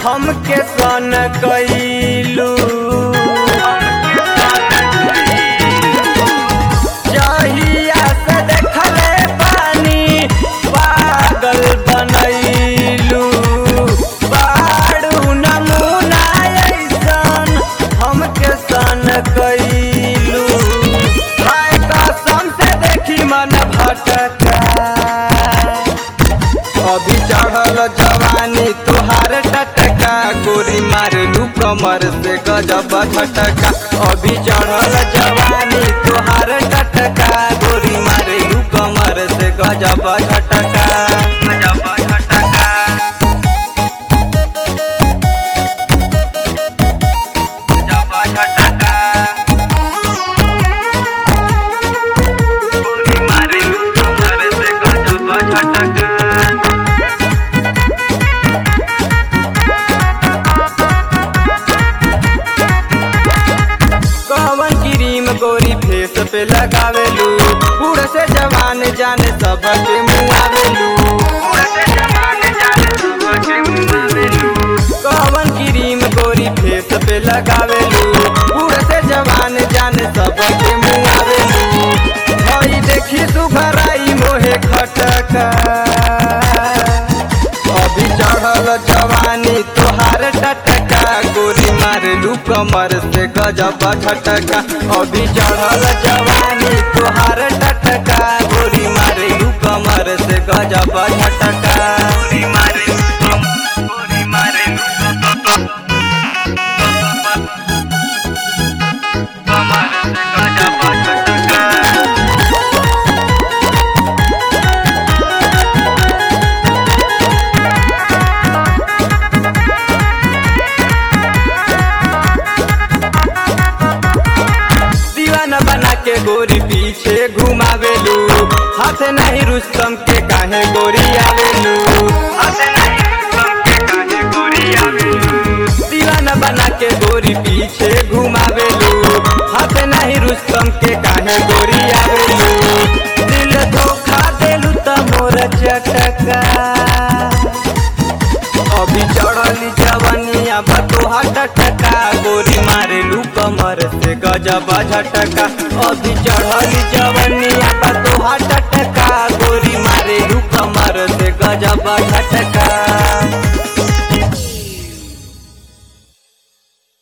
हमके सन कैलू जहिया से देखले पानी पागल बनैलू बाड़ू नमूना ऐसन हमके सन कैलू हाय कसम से देखी मन भटका अभी चढ़ल जवानी तुहार टटका गोरी मारलू कमर से गजब झटका अभी चढ़ल जवानी तुहार टटका गोरी मारलू कमर से गजब झटका गजब झटका गजब झटका गोरी मारलू कमर से गजब झटका कवन क्रीम गोरी फेस पे लगावेलू बूढ़ से जवान जाने सबके मुआवेलू कवन क्रीम गोरी फेस पे लगावेलू बूढ़ से जवान जाने सबके मुआवेलू हई देखी सुघराई मोहे खटका अभी चढ़ल जवानी तोहार टटका गोरी मारलू कमर से गजब झटका अभी चढ़ल जवानी तोहार टटका गोरी मारलू कमर से गजब झटका गोरी मारलू गोरी मारलू कमर से गजब झटका दीवाना बना के गोरी पीछे घुमावेलू हाथ नहीं रुस्तम के काहे गोरी आवेलू हाथ नहीं रुस्तम के काहे गोरी आवेलू दीवाना बना के गोरी पीछे घुमावेलू हाथ नहीं रुस्तम के काहे गोरी आवेलू दिल धोखा देलू त मोर चटका अभी चढ़ली जवनिया बतोहा टटका गोरी मारेलू कमर से गजब झटका अभी चढ़ली जवनिया बतोहा टटका गोरी मारेलू कमर से गजब झटका